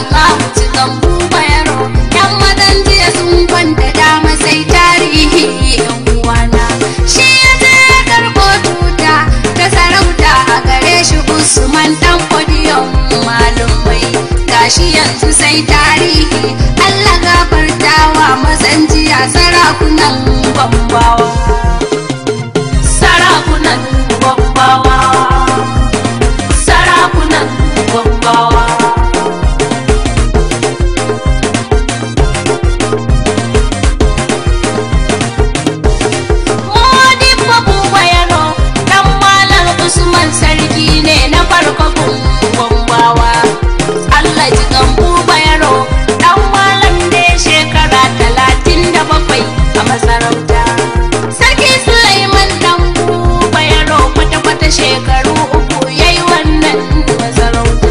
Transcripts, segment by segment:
Allah cikan buba yaro yan mazan jiya sun kwanta dama sai tarihi yan uwana shi ya je ya karɓo tuta ta sarauta a gare shi Usman dan podiyon malumai gashi yanzu sai tarihi Allah gafartawa mazan jiya sarakunan bambawa sarakunan bambawa sarakunan bambawa Modibo Buba Yaro, ɗan Malam Usman sarki ne na farko gumbawa. Allah ji kan Buba Yaro, ɗan Malam ne shekara talatin da bakwai a masarauta. Sarki Sulaiman ɗan Buba Yaro kwata-kwata shekaru uku yayi wannan masarauta.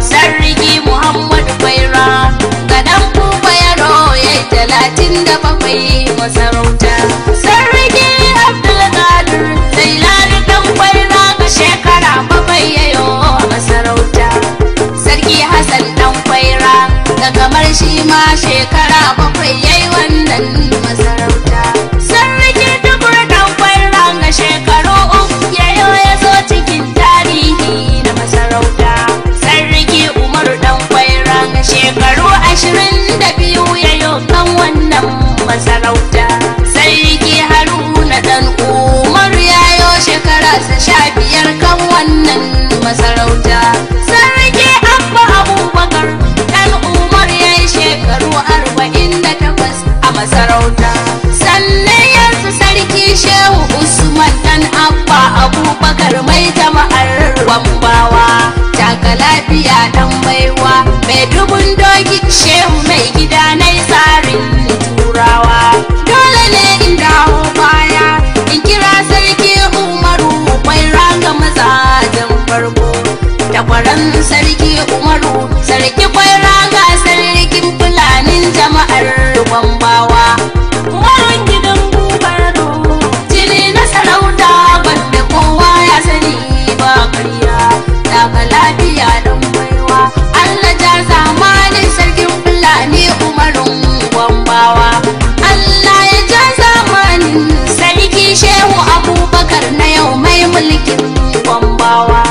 Sarki Muhammadu Baira, ga ɗan Buba Yaro yayi talatin da bakwai masarauta. Sarki Abdulkadir Zailani dan kwaira ga shekara bakwai yayo a masarauta. Sarki Hassan dan kwaira da kamar shi ma shekara bakwai yayi wannan masarauta. Sarki Tukur dan kwaira ga shekaru uku yayo ya zo cikin tarihi na masarauta. Sarki Umaru dan kwaira ga shekaru ashirin da biyu yayo kan wannan masarauta. Sarki Haruna dan Umar yayo shekara sa sha biyar kan wannan masarauta. Sarki Abba Abubakar dan Umar yayi shekaru arba'in da takwas a masarauta. Sannan yanzu Sarki Shehu Usman dan Abba Abubakar mai jama'ar Wambawa. Taka lafiya dan baiwa mai dubun doki Shehu mai gida na tsarin turawa. Dole ne in dawo baya in kira sarki Umaru mai raga mazajen farko. Takwaran sarki Umaru sarki kwai raga sarkin fulanin jama'ar Gwambawa. Umarun gidan Bubaro jini na sarauta banda kowa ya sani ba karya. Daga lafiya don baiwa Allah ja zamanin sarkin fulani Umarun Gwambawa. Allah ya ja zamanin sarki Shehu Abubakar na yau mai mulkin Gwambawa.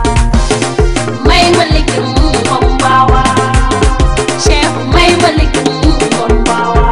Mai mulkin Gwambawa. Shehu mai mulkin Gwambawa.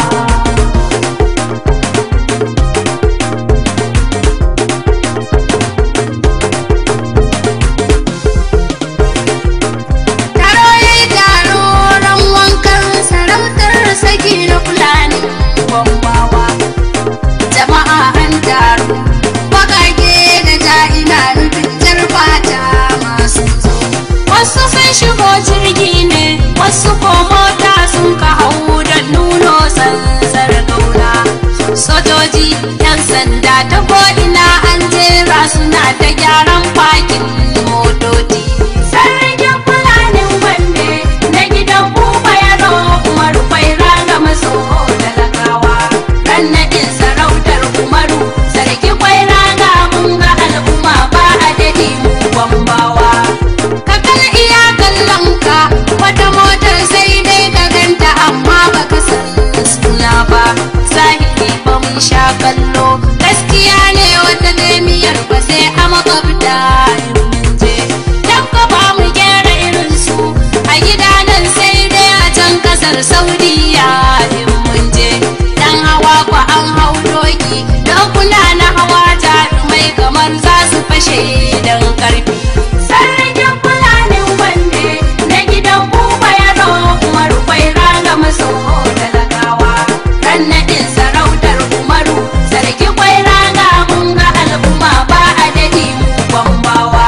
Taro ya yi taro ran wankan sarautar saki na fulani gwambawa. Jama'a an taru, bakake da ja'ina nufin jar fata masu zo. Wasu sun shigo jirgi ne, wasu ko mota sun ka hau don nuno sansar gauna. Sojoji, 'yan sanda ta ko'ina an jera suna ta gyaran fakin motoci. Sarkin fulanin wanne na gidan buba yaro Umaru bai raga maso talakawa. Ran naɗin sarautar Umaru, sarki kwai raga mun ga al'umma ba a daɗi mu gwambawa. Ka kal iya kallon ka, wata motar sai dai ka ganta amma baka san suna ba. Zahiri ba mun sha kallo, gaskiya ne wata jami'ar ba sai a makwabta in mun je. Dan ka ba mu gyara irin su a gida nan sai dai a can kasar Saudiya in mun je. Dan hawa kwa an hau doki, dokuna na hawa jarumai kamar za su fashe dan karfi. Sarkin fulanin wanne na gidan buba yaro Umaru kwai raga maso talakawa. Ran naɗin sarautar Umaru, sarki kwai raga mun ga al'umma ba a daɗi mu gwambawa.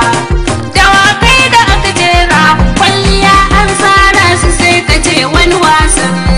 Dawakai da aka jera, kwalliya an tsara su sai ka ce wani wasan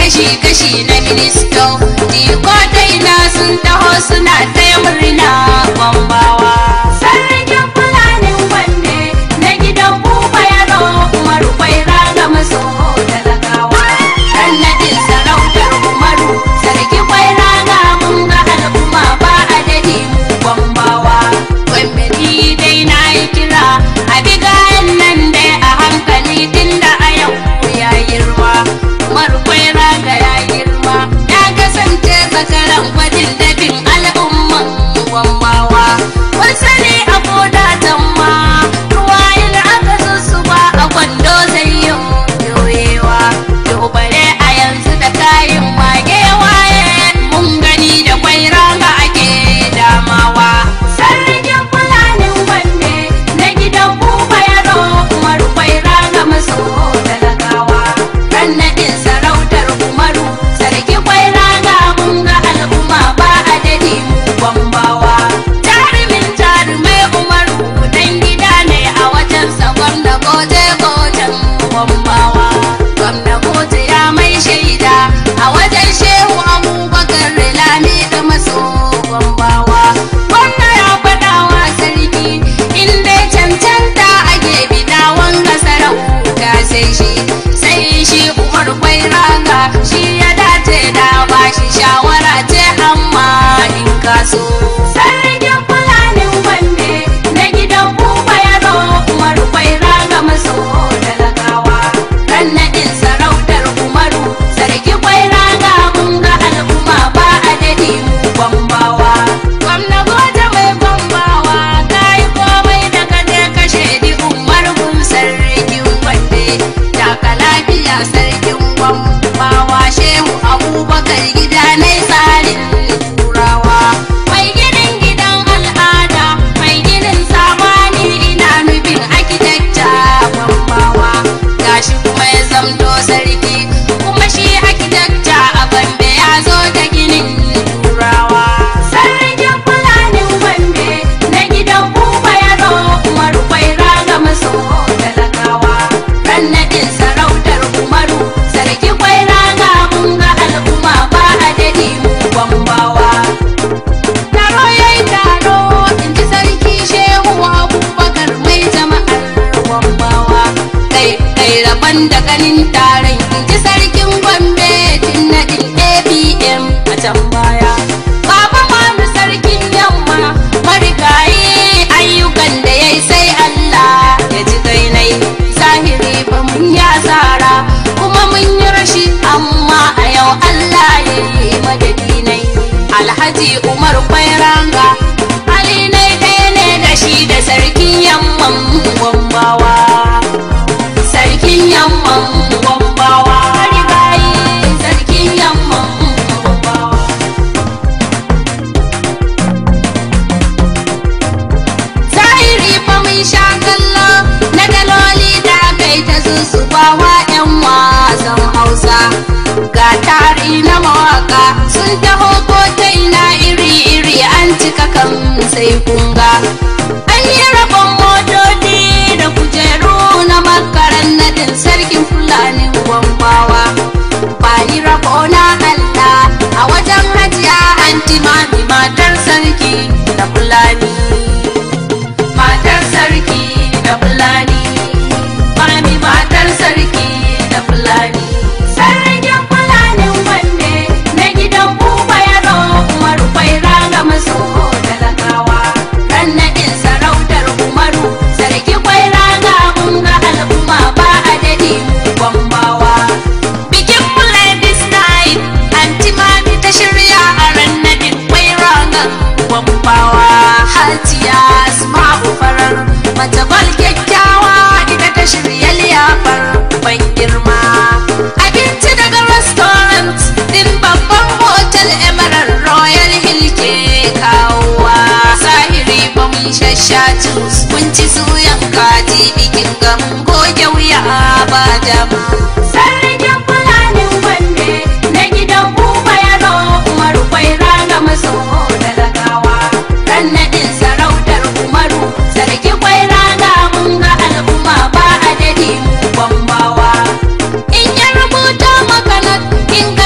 kashi-kashi na ministo jiko daina sun taho suna taya murna bambawa sarkin fulanin wanne na gidan buba yaro umaru kwaira ga maso talakawa dan nadin sarautar umaru sarki kwaira ga mun ga al'umma ba adadi mu bambawa gwamnati dai na yi kira a bigayen nan dai a hankali tunda a yau ya girma umaru kwaira ga ya girma ya kasance zakaran gwajin dabin al'umman gwambawa kun sani a koda tamma ruwa yin aka sussuba a kwando zai yi yoyewa yau bare a yanzu da kayan wage waye mun gani da kwaira ga ake damawa sarkin fulanin wanne na gidan buba yaro umaru kwaira ga maso talakawa ran naɗin sarautar umaru sarki kwaira ga mun ga al'umma ba adadi mu gwambawa jarumin jarumai umaru dan gida ne a wajen sa gwamna goje gojen gwambawa gwamna goje ya mai shaida a wajen shehu abubakar lami da maso gwambawa gwamna ya faɗa wa sarki in dai cancanta ake bida wanga sarauta sai shi sai shi umar kwai raga shi ya dace da ba shi shawara ce amma in kaso sarkin fulanin wanne na gidan buba yaro umar kwai raga maso talakawa ran naɗin sarautar umaru sarki kwai raga mun ga al'umma ba adadi mu bambawa gwamna goje mai bambawa kayi komai da ka je kashe di umar gun sarkin wande daga lafiya sarkin gwambawa shehu abubakar gida na tsarin turawa mai ginin gidan al'ada mai ginin zamani ina nufin akidekta gwambawa gashi kuma ya zamto sarki kuma shi akidekta a bambe ya zo da ginin turawa sarkin fulanin bambe na gidan buba yaro umaru kwaira ga maso talakawa ran naɗin sarautar umaru sarki kwaira ga mun ga al'umma ba adadi mu bambawa taro ya yi taro in ji sarki shehu abubakar mai jama'ar gwambawa kai kai rabon da ganin taron in ji sarkin gombe tun naɗin apm a can baya baba manu sarkin yamma marigayi ayyukan da ya yi sai allah ya ji gainai zahiri ba mun ya tsara kuma mun yi rashi amma a yau allah ya yi madadinai alhaji umar kwairanga hali ne ɗaya ne da shi da sarkin yamman gwambawa sarkin yamman gwambawa marigayi sarkin yamman gwambawa zahiri fa mun sha kallo na daloli da kai ta zuzubawa yan wasan hausa ga tari na mawaka sun taho ko ta ina iri-iri an cika kan sai kunga an yi rabon motoci da kujeru na makaran nadin sarkin fulani gwambawa ba ni rabo na allah a wajen hajiya anti mami matar sarki na fulani matar sarki da fulani mami matar sarki da fulani sarkin fulanin wanne na gidan buba yaro umaru kwaira ga maso talakawa ran naɗin sarautar umaru sarki kwaira ga mun ga al'umma ba adadi mu gwambawa bikin mulai this night anti mami ta shirya a ran naɗin kwaira ga gwambawa hajiya asma'u farar mace bal kyakkyawa ita ta shirya liyafar ban girma abinci daga restaurant din babban hotel emerald royal hill ke kawowa sahiri ba mun shashatu mun ci suyan kaji bikin gamun goge wuya ba dama sarkin fulanin wanne na gidan buba yaro umaru kwaira ga maso talakawa ran naɗin sarautar umaru sarki kwaira ga mun ga al'umma ba adadi mu gwambawa in ya rubuta maka nan in ka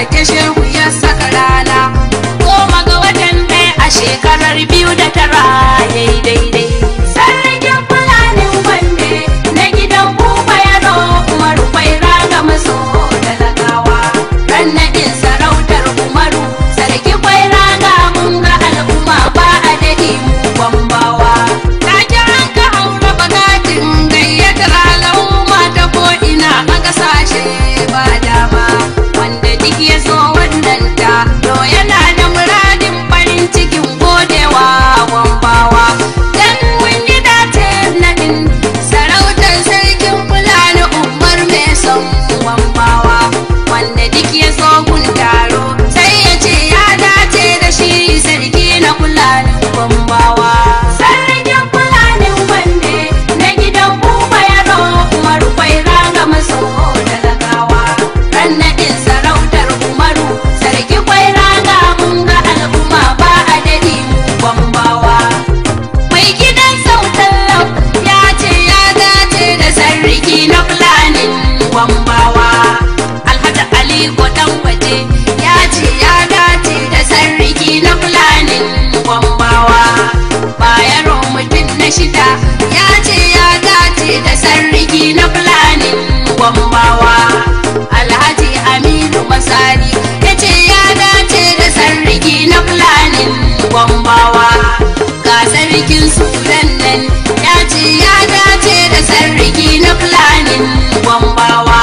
take shehu ya saka rana goma ga watan ɗaya a shekarar biyu da tara yayi daidai sarkin fulanin wande na gidan buba yaro umaru kwaira ga maso talakawa ran naɗin sarautar umaru sarki kwaira ga mun ga al'umma ba a daɗi mu gwambawa ta kiran ka haura bagatin gayyatar al'umma ta ko ina a ƙasashe ba dama wanda duk ya zo wannan ta to yana da muradin farin cikin godewa gwambawa dan mun yi dace naɗin sarautar sarkin fulani umar mai son gwambawa wanda duk ya zo gun taro sai ya ce ya dace da shi sarki na fulani gwambawa sarkin fulani wanne na gidan buba yaro umaru kwaira ga maso talakawa ran naɗin sarautar umaru sarki kwaira ga mun ga al'umma ba a daɗi mu gwambawa mai gidan sautan lau ya ce ya dace da sarki na fulanin gwambawa alhaji aliko dan waje ya ce ya dace da sarki na fulanin gwambawa bayaro mutum na shida ya ce ya dace da sarki na fulanin gwambawa alhaji aminu masari ya ce ya dace da sarki na fulanin gwambawa ga sarkin sudan nan ya ce ya dace da sarki na fulanin gwambawa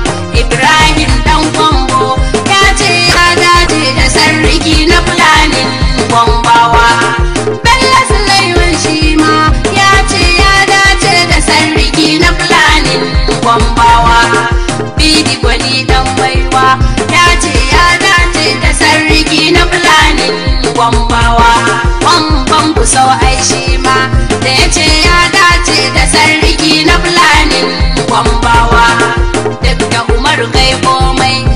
ibrahim dan gwambo ya ce ya dace da sarki na fulanin gwambawa bello sulaiman shi ma ya ce ya dace da sarki na fulanin gwambawa bidi gwani dan baiwa ya ce ya dace da sarki na fulanin gwambawa kwamban ku sau ai shi ma da ya ce ya dace da sarki na fulanin gwambawa duk da umar kai komai